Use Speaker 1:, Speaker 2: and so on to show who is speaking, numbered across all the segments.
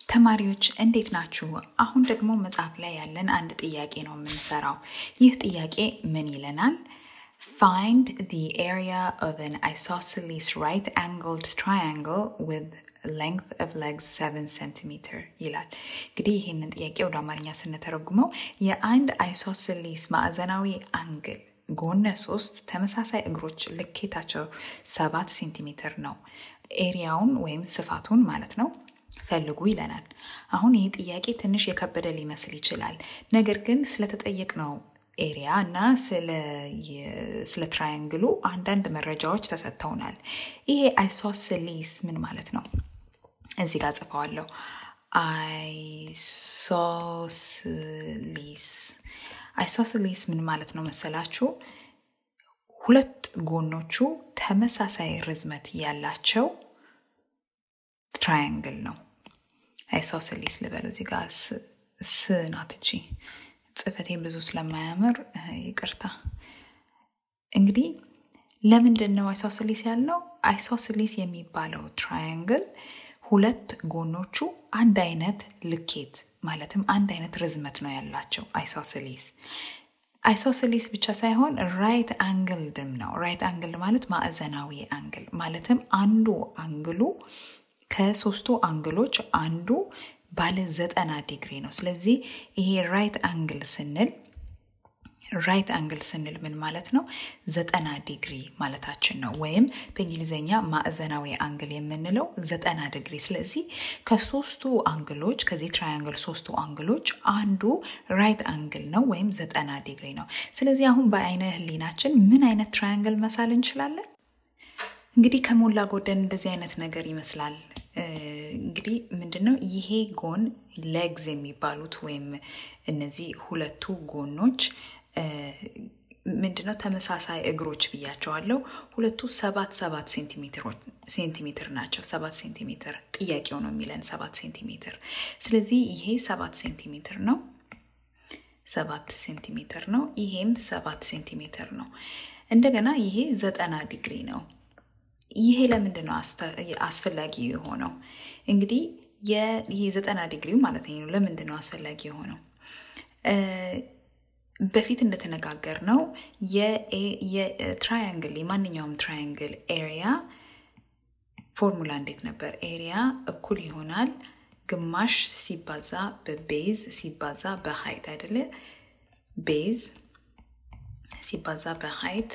Speaker 1: ተማሪዎች እንዴት ናችሁ? አሁን ደግሞ መጽሐፍ ላይ ያለን አንድ ጥያቄ ነው የምንሰራው። ይህ ጥያቄ ምን ይለናል? Find the area of an isosceles right-angled triangle with length of legs 7 centimeter ይላል። እንግዲህ ይህንን ጥያቄ ወደ አማርኛ ስንተረጉመው የአንድ አይሶስሊስ ማዕዘናዊ አንግል ጎነ ሶስት ተመሳሳይ እግሮች ልኬታቸው ሰባት ሴንቲሜትር ነው። ኤሪያውን ወይም ስፋቱን ማለት ነው ፈልጉ ይለናል። አሁን ይህ ጥያቄ ትንሽ የከበደ ሊመስል ይችላል። ነገር ግን ስለተጠየቅነው ኤሪያ እና ስለ ትራያንግሉ አንዳንድ መረጃዎች ተሰጥተውናል። ይሄ አይሶስሊስ ምን ማለት ነው? እዚህ ጋር ጽፈዋለሁ። አይሶስሊስ አይሶስሊስ ምን ማለት ነው መሰላችሁ? ሁለት ጎኖቹ ተመሳሳይ ርዝመት ያላቸው ትራያንግል ነው። አይሶስሊስ ልበሉ። እዚህ ጋር ስ ናት እቺ ጽፈቴ ብዙ ስለማያምር ይቅርታ። እንግዲህ ለምንድን ነው አይሶስሊስ ያልነው? አይሶስሊስ የሚባለው ትራያንግል ሁለት ጎኖቹ አንድ አይነት ልኬት ማለትም አንድ አይነት ርዝመት ነው ያላቸው አይሶስሊስ። አይሶስሊስ ብቻ ሳይሆን ራይት አንግልድም ነው። ራይት አንግል ማለት ማዕዘናዊ አንግል ማለትም አንዱ አንግሉ ከሶስቱ አንግሎች አንዱ ባለ ዘጠና ዲግሪ ነው። ስለዚህ ይሄ ራይት አንግል ስንል ራይት አንግል ስንል ምን ማለት ነው? ዘጠና ዲግሪ ማለታችን ነው። ወይም በእንግሊዝኛ ማዕዘናዊ አንግል የምንለው ዘጠና ዲግሪ። ስለዚህ ከሶስቱ አንግሎች ከዚህ ትራያንግል ሶስቱ አንግሎች አንዱ ራይት አንግል ነው ወይም ዘጠና ዲግሪ ነው። ስለዚህ አሁን በአይነ ህሊናችን ምን አይነት ትራያንግል መሳል እንችላለን? እንግዲህ ከሞላ ጎደል እንደዚህ አይነት ነገር ይመስላል። እንግዲህ ምንድነው ይሄ ጎን ሌግዝ የሚባሉት ወይም እነዚህ ሁለቱ ጎኖች ምንድነው ተመሳሳይ እግሮች ብያቸዋለሁ። ሁለቱ ሰባት ሰባት ሴንቲሜትር ናቸው። ሰባት ሴንቲሜትር ጥያቄው ነው የሚለን ሰባት ሴንቲሜትር። ስለዚህ ይሄ ሰባት ሴንቲሜትር ነው፣ ሰባት ሴንቲሜትር ነው። ይሄም ሰባት ሴንቲሜትር ነው። እንደገና ይሄ ዘጠና ዲግሪ ነው። ይሄ ለምንድን ነው አስፈላጊ የሆነው? እንግዲህ ይሄ ዘጠና ዲግሪው ማለት ነው ለምንድን ነው አስፈላጊ የሆነው? በፊት እንደተነጋገር ነው የትራያንግል የማንኛውም ትራያንግል ኤሪያ ፎርሙላ እንዴት ነበር? ኤሪያ እኩል ይሆናል ግማሽ ሲባዛ በቤዝ ሲባዛ በሀይት አይደለ? ቤዝ ሲባዛ በሀይት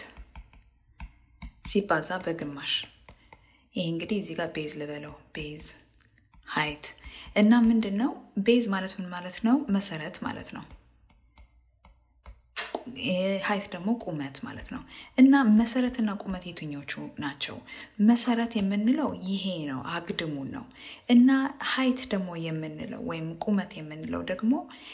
Speaker 1: ሲባዛ በግማሽ ይሄ እንግዲህ እዚህ ጋር ቤዝ ልበለው ቤዝ ሀይት እና ምንድን ነው ቤዝ ማለት ምን ማለት ነው? መሰረት ማለት ነው። ሀይት ደግሞ ቁመት ማለት ነው። እና መሰረትና ቁመት የትኞቹ ናቸው? መሰረት የምንለው ይሄ ነው፣ አግድሙን ነው። እና ሀይት ደግሞ የምንለው ወይም ቁመት የምንለው ደግሞ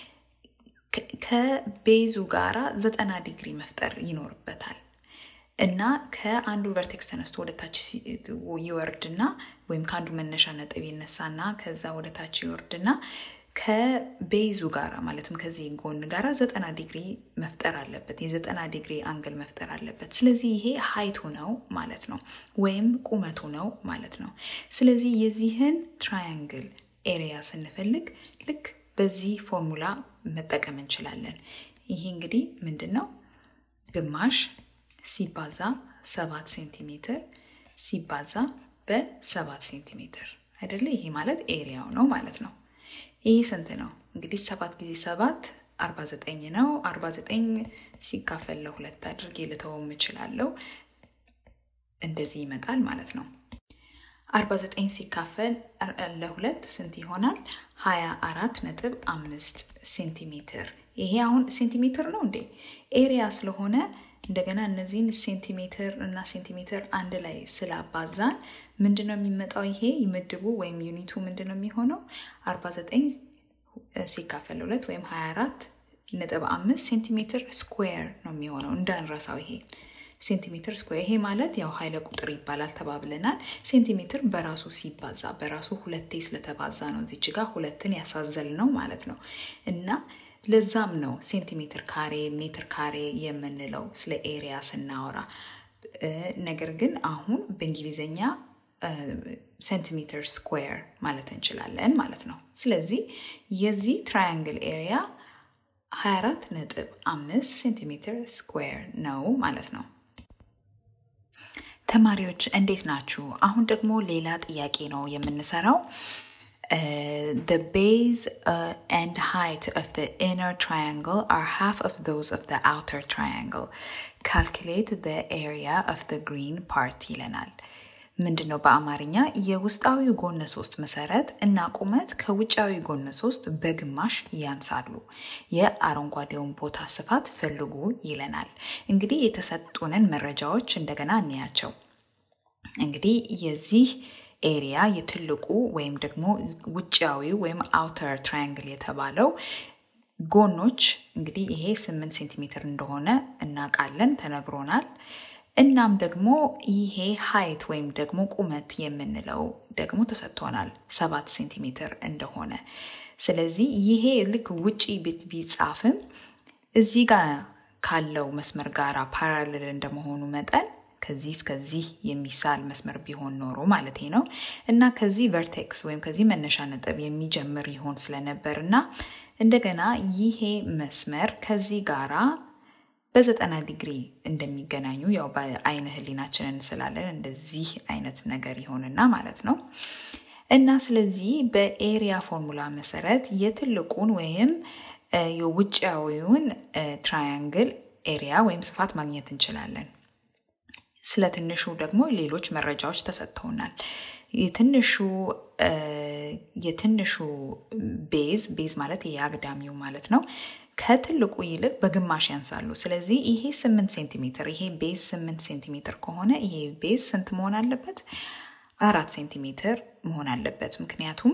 Speaker 1: ከቤዙ ጋራ ዘጠና ዲግሪ መፍጠር ይኖርበታል። እና ከአንዱ ቨርቴክስ ተነስቶ ወደ ታች ይወርድና ወይም ከአንዱ መነሻ ነጥብ ይነሳና ከዛ ወደ ታች ይወርድና ከቤዙ ጋራ ማለትም ከዚህ ጎን ጋራ ዘጠና ዲግሪ መፍጠር አለበት። የዘጠና ዲግሪ አንግል መፍጠር አለበት። ስለዚህ ይሄ ሀይቱ ነው ማለት ነው፣ ወይም ቁመቱ ነው ማለት ነው። ስለዚህ የዚህን ትራያንግል ኤሪያ ስንፈልግ ልክ በዚህ ፎርሙላ መጠቀም እንችላለን። ይሄ እንግዲህ ምንድን ነው ግማሽ ሲባዛ ሰባት ሴንቲሜትር ሲባዛ በሰባት ሴንቲሜትር አይደለ? ይሄ ማለት ኤሪያው ነው ማለት ነው። ይህ ስንት ነው እንግዲህ? ሰባት ጊዜ ሰባት አርባ ዘጠኝ ነው። አርባ ዘጠኝ ሲካፈል ለሁለት አድርጌ ልተውም እችላለሁ። እንደዚህ ይመጣል ማለት ነው። አርባ ዘጠኝ ሲካፈል ለሁለት ስንት ይሆናል? ሀያ አራት ነጥብ አምስት ሴንቲሜትር። ይሄ አሁን ሴንቲሜትር ነው እንዴ? ኤሪያ ስለሆነ እንደገና እነዚህን ሴንቲሜትር እና ሴንቲሜትር አንድ ላይ ስላባዛን ምንድን ነው የሚመጣው? ይሄ ምድቡ ወይም ዩኒቱ ምንድን ነው የሚሆነው? 49 ሲካፈል ሁለት ወይም 24 ነጥብ አምስት ሴንቲሜትር ስኩዌር ነው የሚሆነው። እንዳንረሳው ይሄ ሴንቲሜትር ስኩዌር። ይሄ ማለት ያው ኃይለ ቁጥር ይባላል ተባብለናል። ሴንቲሜትር በራሱ ሲባዛ በራሱ ሁለቴ ስለተባዛ ነው እዚች ጋር ሁለትን ያሳዘል ነው ማለት ነው እና ለዛም ነው ሴንቲሜትር ካሬ ሜትር ካሬ የምንለው ስለ ኤሪያ ስናወራ። ነገር ግን አሁን በእንግሊዝኛ ሴንቲሜትር ስኩዌር ማለት እንችላለን ማለት ነው። ስለዚህ የዚህ ትራያንግል ኤሪያ 24 ነጥብ 5 ሴንቲሜትር ስኩዌር ነው ማለት ነው። ተማሪዎች እንዴት ናችሁ? አሁን ደግሞ ሌላ ጥያቄ ነው የምንሰራው። Uh, the base uh, and height of the inner triangle are half of those of the outer triangle. Calculate the area of the green part ይለናል። ምንድን ነው በአማርኛ የውስጣዊ ጎነ ሶስት መሰረት እና ቁመት ከውጫዊ ጎነ ሶስት በግማሽ ያንሳሉ። የአረንጓዴውን ቦታ ስፋት ፈልጉ ይለናል። እንግዲህ የተሰጡንን መረጃዎች እንደገና እንያቸው። እንግዲህ የዚህ ኤሪያ የትልቁ ወይም ደግሞ ውጫዊ ወይም አውተር ትራያንግል የተባለው ጎኖች እንግዲህ ይሄ ስምንት ሴንቲሜትር እንደሆነ እናውቃለን፣ ተነግሮናል። እናም ደግሞ ይሄ ሀይት ወይም ደግሞ ቁመት የምንለው ደግሞ ተሰጥቶናል ሰባት ሴንቲሜትር እንደሆነ። ስለዚህ ይሄ ልክ ውጪ ቢጻፍም እዚህ ጋር ካለው መስመር ጋር ፓራሌል እንደመሆኑ መጠን ከዚህ እስከዚህ የሚሳል መስመር ቢሆን ኖሮ ማለት ነው እና ከዚህ ቨርቴክስ ወይም ከዚህ መነሻ ነጥብ የሚጀምር ይሆን ስለነበር እና እንደገና ይሄ መስመር ከዚህ ጋራ በዘጠና ዲግሪ እንደሚገናኙ ያው በአይነ ህሊናችንን ስላለን እንደዚህ አይነት ነገር ይሆንና ማለት ነው እና ስለዚህ በኤሪያ ፎርሙላ መሰረት የትልቁን ወይም የውጫዊውን ትራያንግል ኤሪያ ወይም ስፋት ማግኘት እንችላለን። ስለ ትንሹ ደግሞ ሌሎች መረጃዎች ተሰጥተውናል። የትንሹ የትንሹ ቤዝ ቤዝ ማለት የአግዳሚው ማለት ነው ከትልቁ ይልቅ በግማሽ ያንሳሉ። ስለዚህ ይሄ ስምንት ሴንቲሜትር ይሄ ቤዝ ስምንት ሴንቲሜትር ከሆነ ይሄ ቤዝ ስንት መሆን አለበት? አራት ሴንቲሜትር መሆን አለበት። ምክንያቱም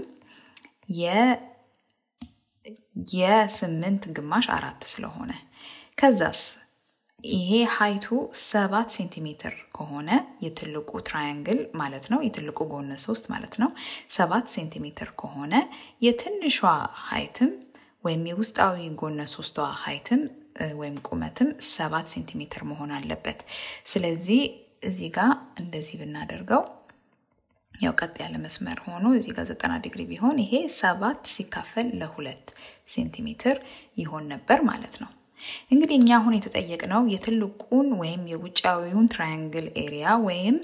Speaker 1: የስምንት ግማሽ አራት ስለሆነ ከዛስ ይሄ ሀይቱ ሰባት ሴንቲሜትር ከሆነ የትልቁ ትራያንግል ማለት ነው የትልቁ ጎነ ሶስት ማለት ነው ሰባት ሴንቲሜትር ከሆነ የትንሿ ሀይትም ወይም የውስጣዊ ጎነ ሶስቷ ሀይትም ወይም ቁመትም ሰባት ሴንቲሜትር መሆን አለበት። ስለዚህ እዚህ ጋር እንደዚህ ብናደርገው ያው ቀጥ ያለ መስመር ሆኖ እዚህ ጋር ዘጠና ዲግሪ ቢሆን ይሄ ሰባት ሲካፈል ለሁለት ሴንቲሜትር ይሆን ነበር ማለት ነው። እንግዲህ እኛ አሁን የተጠየቅነው የትልቁን ወይም የውጫዊውን ትራያንግል ኤሪያ ወይም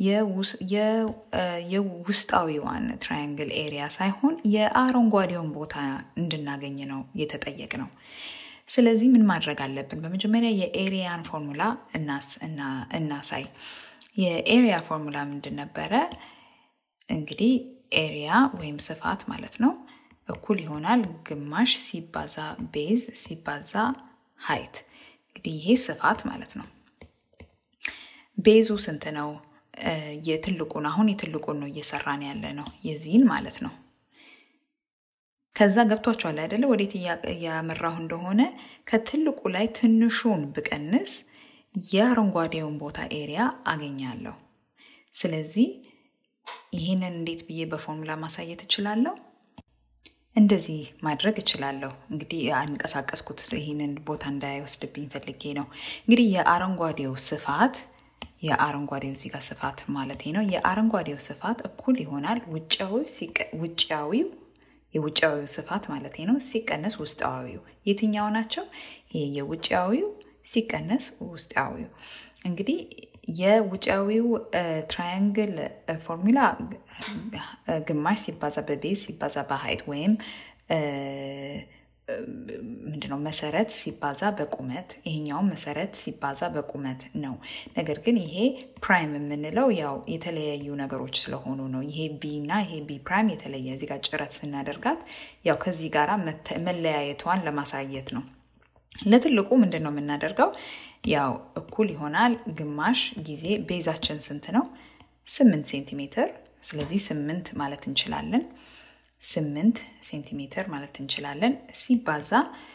Speaker 1: የውስጣዊዋን ትራያንግል ኤሪያ ሳይሆን የአረንጓዴውን ቦታ እንድናገኝ ነው የተጠየቅነው። ስለዚህ ምን ማድረግ አለብን? በመጀመሪያ የኤሪያን ፎርሙላ እናሳይ። የኤሪያ ፎርሙላ ምንድን ነበረ? እንግዲህ ኤሪያ ወይም ስፋት ማለት ነው እኩል ይሆናል ግማሽ ሲባዛ ቤዝ ሲባዛ ሀይት። እንግዲህ ይሄ ስፋት ማለት ነው። ቤዙ ስንት ነው? የትልቁን አሁን የትልቁን ነው እየሰራን ያለ ነው የዚህን ማለት ነው። ከዛ ገብቷችኋል አይደለ? ወዴት እያመራሁ እንደሆነ ከትልቁ ላይ ትንሹን ብቀንስ የአረንጓዴውን ቦታ ኤሪያ አገኛለሁ። ስለዚህ ይህንን እንዴት ብዬ በፎርሙላ ማሳየት እችላለሁ? እንደዚህ ማድረግ እችላለሁ። እንግዲህ አንቀሳቀስኩት ይህንን ቦታ እንዳይወስድብኝ ፈልጌ ነው። እንግዲህ የአረንጓዴው ስፋት የአረንጓዴው እዚህ ጋር ስፋት ማለት ነው። የአረንጓዴው ስፋት እኩል ይሆናል ውጫዊው የውጫዊው ስፋት ማለት ነው ሲቀነስ ውስጣዊው። የትኛው ናቸው? ይሄ የውጫዊው ሲቀነስ ውስጣዊው። እንግዲህ የውጫዊው ትራያንግል ፎርሙላ ግማሽ ሲባዛ በቤዝ ሲባዛ በሀይት ወይም ምንድነው መሰረት ሲባዛ በቁመት ይሄኛውም መሰረት ሲባዛ በቁመት ነው። ነገር ግን ይሄ ፕራይም የምንለው ያው የተለያዩ ነገሮች ስለሆኑ ነው። ይሄ ቢ እና ይሄ ቢ ፕራይም የተለየ እዚህ ጋር ጭረት ስናደርጋት ያው ከዚህ ጋር መለያየቷን ለማሳየት ነው። ለትልቁ ምንድን ነው የምናደርገው? ያው እኩል ይሆናል ግማሽ ጊዜ ቤዛችን ስንት ነው? ስምንት ሴንቲሜትር። ስለዚህ ስምንት ማለት እንችላለን። ስምንት ሴንቲሜትር ማለት እንችላለን። ሲባዛ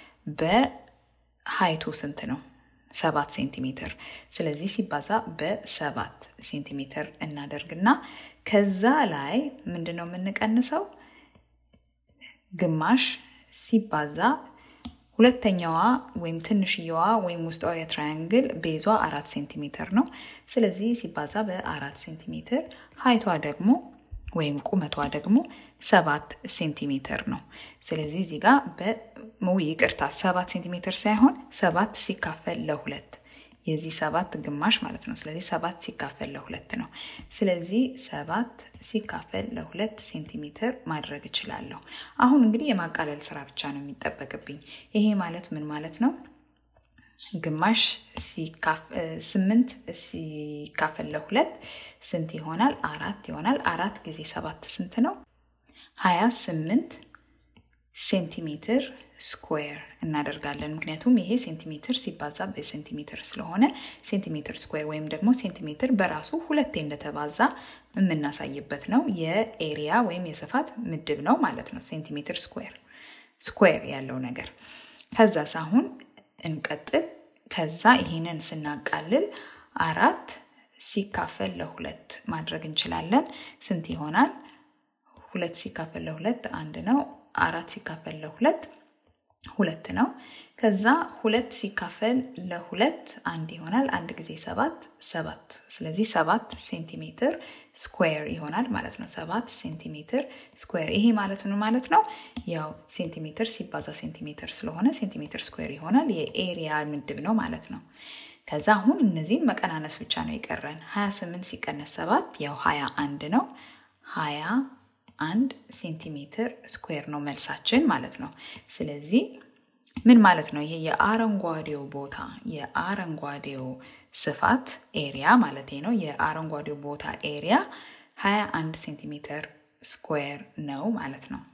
Speaker 1: በሀይቱ ስንት ነው? ሰባት ሴንቲሜትር። ስለዚህ ሲባዛ በሰባት ሴንቲሜትር እናደርግና ከዛ ላይ ምንድን ነው የምንቀንሰው? ግማሽ ሲባዛ ሁለተኛዋ ወይም ትንሽየዋ ወይም ውስጣዊ ትራያንግል ቤዟ አራት ሴንቲሜትር ነው። ስለዚህ ሲባዛ በአራት ሴንቲሜትር ሀይቷ ደግሞ ወይም ቁመቷ ደግሞ ሰባት ሴንቲሜትር ነው። ስለዚህ እዚህ ጋር በመው ይቅርታ ሰባት ሴንቲሜትር ሳይሆን ሰባት ሲካፈል ለሁለት የዚህ ሰባት ግማሽ ማለት ነው። ስለዚህ ሰባት ሲካፈል ለሁለት ነው። ስለዚህ ሰባት ሲካፈል ለሁለት ሴንቲሜትር ማድረግ እችላለሁ። አሁን እንግዲህ የማቃለል ስራ ብቻ ነው የሚጠበቅብኝ። ይሄ ማለት ምን ማለት ነው? ግማሽ ስምንት ሲካፈል ለሁለት ስንት ይሆናል? አራት ይሆናል። አራት ጊዜ ሰባት ስንት ነው? ሀያ ስምንት ሴንቲሜትር ስኩዌር እናደርጋለን። ምክንያቱም ይሄ ሴንቲሜትር ሲባዛ በሴንቲሜትር ስለሆነ ሴንቲሜትር ስኩዌር ወይም ደግሞ ሴንቲሜትር በራሱ ሁለቴ እንደተባዛ የምናሳይበት ነው። የኤሪያ ወይም የስፋት ምድብ ነው ማለት ነው። ሴንቲሜትር ስኩዌር ስኩዌር ያለው ነገር ከዛ ሳሁን እንቀጥል። ከዛ ይሄንን ስናቃልል አራት ሲካፈል ለሁለት ማድረግ እንችላለን። ስንት ይሆናል? ሁለት ሲካፈል ለሁለት አንድ ነው። አራት ሲካፈል ለሁለት ሁለት ነው። ከዛ ሁለት ሲካፈል ለሁለት አንድ ይሆናል። አንድ ጊዜ ሰባት ሰባት። ስለዚህ ሰባት ሴንቲሜትር ስኩዌር ይሆናል ማለት ነው። ሰባት ሴንቲሜትር ስኩዌር። ይሄ ማለት ምን ማለት ነው? ያው ሴንቲሜትር ሲባዛ ሴንቲሜትር ስለሆነ ሴንቲሜትር ስኩዌር ይሆናል። የኤሪያ ምድብ ነው ማለት ነው። ከዛ አሁን እነዚህን መቀናነስ ብቻ ነው የቀረን። 28 ሲቀነስ ሰባት ያው 21 ነው። 20 አንድ ሴንቲሜትር ስኩዌር ነው መልሳችን ማለት ነው። ስለዚህ ምን ማለት ነው? ይሄ የአረንጓዴው ቦታ የአረንጓዴው ስፋት ኤሪያ ማለት ነው። የአረንጓዴው ቦታ ኤሪያ 21 ሴንቲሜትር ስኩዌር ነው ማለት ነው።